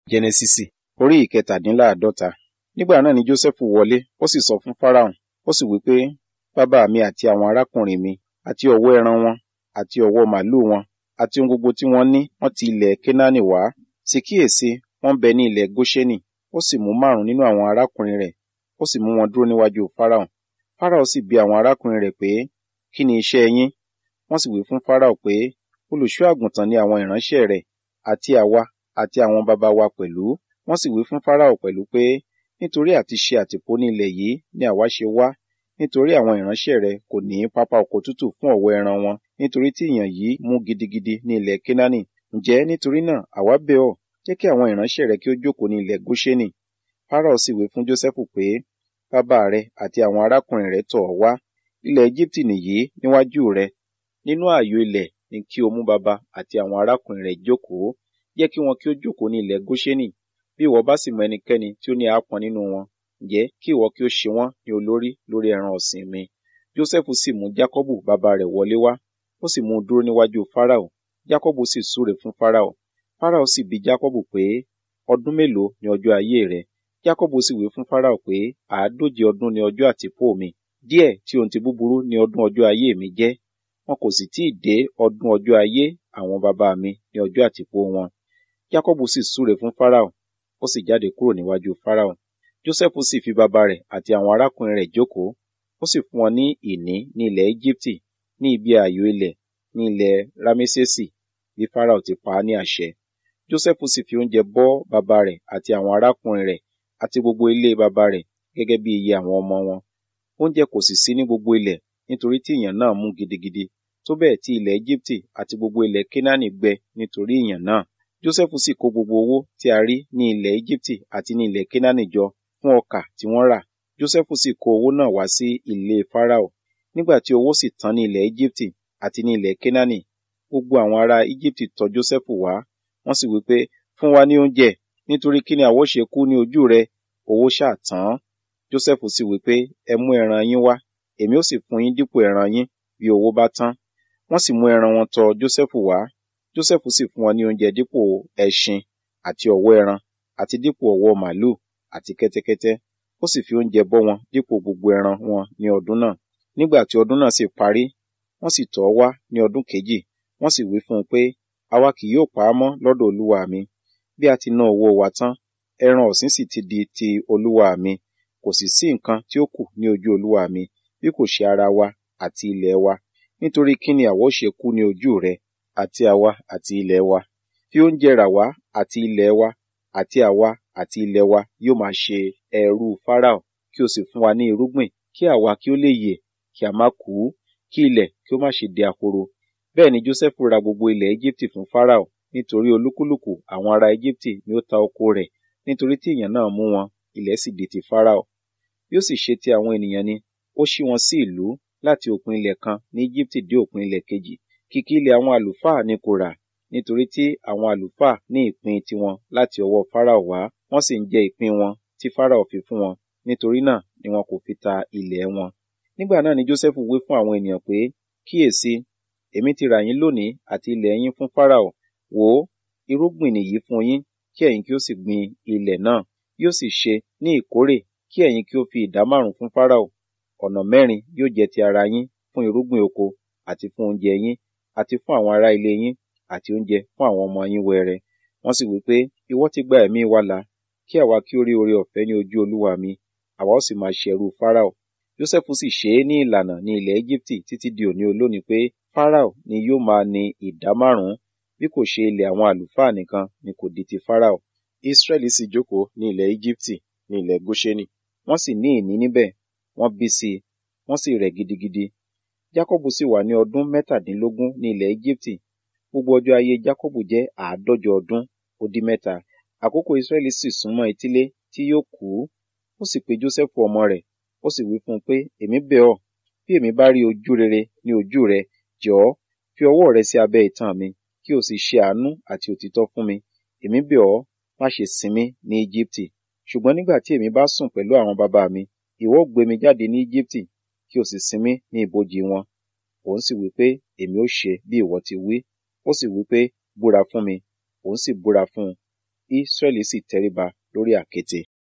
jẹnẹsísì orí ìkẹtàdínláàádọ́ta nígbà náà ni jósẹ́fù wọlé ó sì sọ fún fáráhùn ó sì wí pé bàbá mi àti àwọn arákùnrin mi àti ọ̀wọ́ ẹran wọn àti ọ̀wọ́ màlúù wọn àti ohun gbogbo tí wọ́n ní wọ́n ti ilẹ̀ kénáánì wá sì kíyèsí wọ́n bẹ ní ilẹ̀ góṣẹ́nì ó sì mú márùn nínú àwọn arákùnrin rẹ̀ ó sì mú wọn dúró níwájú fáráhùn fáráhùn sì bi àwọn arákùnrin rẹ̀ pé kí ni iṣẹ́ yín wọ́n sì wí fún fáráhùn pé olùṣọ́ àgùntàn ni àwọn ìránṣẹ́ rẹ̀ àti àwa àti àwọn baba wa pẹ̀lú wọ́n sì wí fún fáráhùn pẹ̀lú pé nítorí àti ṣe àtìpó ní ilẹ̀ yìí ni àwa ṣe wá nítorí àwọn ìránṣẹ́ rẹ̀ kò ní pápá oko tútù fún ọ̀wọ́ ẹran wọn nítorí tí ìyàn yìí mú gidigidi ní ilẹ̀ kénáánì ǹjẹ́ nítorí náà àwa bẹ̀ ọ́ jẹ́ kí àwọn ìránṣẹ́ rẹ̀ kí ó jókòó ní ilẹ̀ góṣẹ́nì fáráhùn sì wí fún jósẹ́fù pé bàbá rẹ àti àwọn arákùnrin rẹ̀ tọ̀ ọ́ wá ilẹ̀ egypti nìyí níwájú rẹ nínú ààyò ilẹ̀ ni kí o mú bàbá àti àwọn arákùnrin rẹ̀ jókòó jẹ́ kí wọn kí ó jókòó ní ilẹ̀ góṣẹ́nì bí ìwọ bá sì mọ ẹnikẹ́ni tí ó ní àápọn nínú wọn ǹjẹ́ kí ìwọ kí ó ṣe wọ́n ní olórí lórí ẹran ọ̀sìn mi jósẹ́fù sì mú jákọ́bù bàbá rẹ̀ wọlé wá ó sì mú un dúró níwájú fáráò jákọ́bù sì súre fún fáráò fáráò sì bi jákọ́bù pé ọdún mélòó ni ọjọ́ ayé rẹ jákọ́bù sì wí fún fáráò pé àádóje ọdún ni ọjọ́ àtìpó mi díẹ̀ tí ohun ti búburú ni ọdún ọjọ́ ayé mi jẹ́ wọn kò sì tíì dé ọdún ọjọ́ ayé àwọn bàbá mi ní ọjọ́ àtìpó wọn jákọ́bù sì súre fún fáráò ó sì jáde kúrò níwájú fáráò jósẹ́fù sì fi bàbá rẹ̀ àti àwọn arákùnrin rẹ̀ jókòó ó sì fún wọn ní ìní ní ilẹ̀ íjíbítì ní ibi ààyò ilẹ̀ ní ilẹ̀ rámésèsì bí fáráò ti pa á ní àṣẹ jósẹ́fù sì fi oúnjẹ bọ́ bàbá rẹ̀ àti àwọn arákùnrin rẹ̀ àti gbogbo ilé bàbá rẹ̀ gẹ́gẹ́ bí iye àwọn ọmọ wọn oúnjẹ kò sì sí ní gbogbo ilẹ̀ nítorí tí ìyàn náà mú gidigidi tó bẹ́ẹ̀ tí ilẹ̀ íjíbítì àti gbogbo ilẹ̀ kénáánì gbẹ nítorí ìyàn náà jósẹ́fù sì kó gbogbo owó tí a rí ní ilẹ̀ íjíbítì àti ní ilẹ̀ kénáánì jọ fún ọkà tí wọ́n rà jósẹ́fù sì kó owó náà wá sí ilé fáráò nígbà tí owó sì tán ní ilẹ̀ íjíbítì àti ní ilẹ̀ kénáánì gbogbo àwọn ará íjíbítì tọ̀ jósẹ́fù wá wọ́n sì wí pé fún wa ní oúnjẹ nítorí kí ni àwọ ṣe kú ní ojú rẹ owó ṣáà tán jósẹ́fù sì wí pé ẹ mú ẹran yín wá èmi ó sì fún yín dípò ẹran yín bí owó bá tán wọ́n sì mú ẹran wọn tọ̀ jósẹ́fù wá jósẹ́fù sì fún wọn ní oúnjẹ dípò ẹṣin àti ọ̀wọ́ ẹran àti dípò ọ̀wọ́ màlúù àti kẹ́tẹ́kẹ́tẹ́ ó sì fi oúnjẹ bọ́ wọn dípò gbogbo ẹran wọn ní ọdún náà nígbà tí ọdún náà sì parí wọ́n sì tọ̀ ọ́ wá ní ọdún kejì wọ́n sì wí fún un pé àwa kì yóò pa á mọ́ lọ́dọ̀ olúwa mi bí a ti ná owó wa tán ẹran ọ̀sìn sì ti di ti olúwa mi kò sì sí nǹkan tí ó kù ní ojú olúwa mi bí kò ṣe ara wa àti ilẹ̀ wa nítorí kí ni àwa ó ṣe kú ní ojú rẹ àti àwa àti ilẹ̀ wa fi oúnjẹ rà wá àti ilẹ̀ wa àti àwa àti ilẹ̀ wa yóò máa ṣe ẹrú fáráò kí o sì fún wa ní irúgbìn kí àwa kí ó lè yè kí a má kú kí ilẹ̀ kí ó má ṣe di ahoro bẹ́ẹ̀ ni jósẹ́fù ra gbogbo ilẹ̀ íjíbítì fún fáráò nítorí olúkúlùkù àwọn ará íjíbítì ni ó ta oko rẹ̀ nítorí tí ìyàn náà mú wọn ilẹ̀ sì di ti fáráò bí ó sì ṣe ti àwọn ènìyàn ni ó ṣí wọn sí ìlú láti òpin ilẹ̀ kan ní íjíbítì dé òpin ilẹ̀ kejì kìkì ilẹ̀ àwọn àlùfáà ni kò rà nítorí tí àwọn àlùfáà ní ìpín tiwọn láti ọwọ́ fáráò wá wọ́n sì ń jẹ ìpín wọn tí fáráò fi fún wọn nítorí náà ni wọn kò fi ta ilẹ̀ wọn nígbà náà ni jósẹ́fù wí fún àwọn ènìyàn pé kíyèsí èmi ti rà yín lónìí àti ilẹ̀ yín fún fáráò wò ó irúgbìn nìyí fún yín kí ẹ̀yin kí ó sì gbin ilẹ̀ náà yóò sì ṣe ní ìkórè kí ẹ̀yin kí ó fi ìdá márùn fún fáráò ọ̀nà mẹ́rin yóò jẹ́ ti ara yín fún irúgbìn oko àti fún oúnjẹ yín àti fún àwọn ará ilé yín àti oúnjẹ fún àwọn ọmọ yín wẹrẹ wọ́n sì wí pé ìwọ ti gba ẹ̀mí wa là kí àwa kí ó rí oore ọ̀fẹ́ ní ojú olúwa mi àwa ó sì máa ṣẹrú fáráò jósẹ́fù sì ṣe é ní ìlànà ní ilẹ̀ íjíbítì títí di òní olónìí pé fáráò ni yóò máa ní ìdá márùn-ún bí kò ṣe ilẹ̀ àwọn àlùfáà nìkan ni kò di ti fáráò israẹli sì jókòó ní ilẹ̀ íjíbítì ní ilẹ̀ góṣẹ́nì wọ́n sì ní ìní níbẹ̀ wọ́n bí sí i wọ́n sì rẹ̀ gidigidi jákọ́bù sì wà ní ọdún mẹ́tàdínlógún ní ilẹ̀ íjíbítì gbogbo ọjọ́ ayé jákọ́bù jẹ́ àádọ́jọ ọdún ó dín mẹ́ta àkókò israẹli sì súnmọ́ etílé tí yóò kú ó sì pe jósẹ́fù ọmọ rẹ̀ ó sì wí fún un pé èmi bẹ̀ ọ́ bí èmi bá rí ojú rere ní ojú rẹ jọ̀ọ́ fi ọwọ́ rẹ sí abẹ́ itan mi kí o sì ṣe àánú àti òtítọ́ fún mi èmi bẹ̀ ọ́ má ṣe sin mí ní íjíbítì ṣùgbọ́n nígbà tí èmi bá sùn pẹ̀lú àwọn bàbá mi ìwọ gbé mi jáde ní íjíbítì kí o sì sin mí ní ibojì wọn òun sì wí pé èmi ó ṣe bí ìwọ ti wí ó sì wí pé búra fún mi òun sì búra fún un Ísírẹ́lì sì tẹríba lórí àkéte.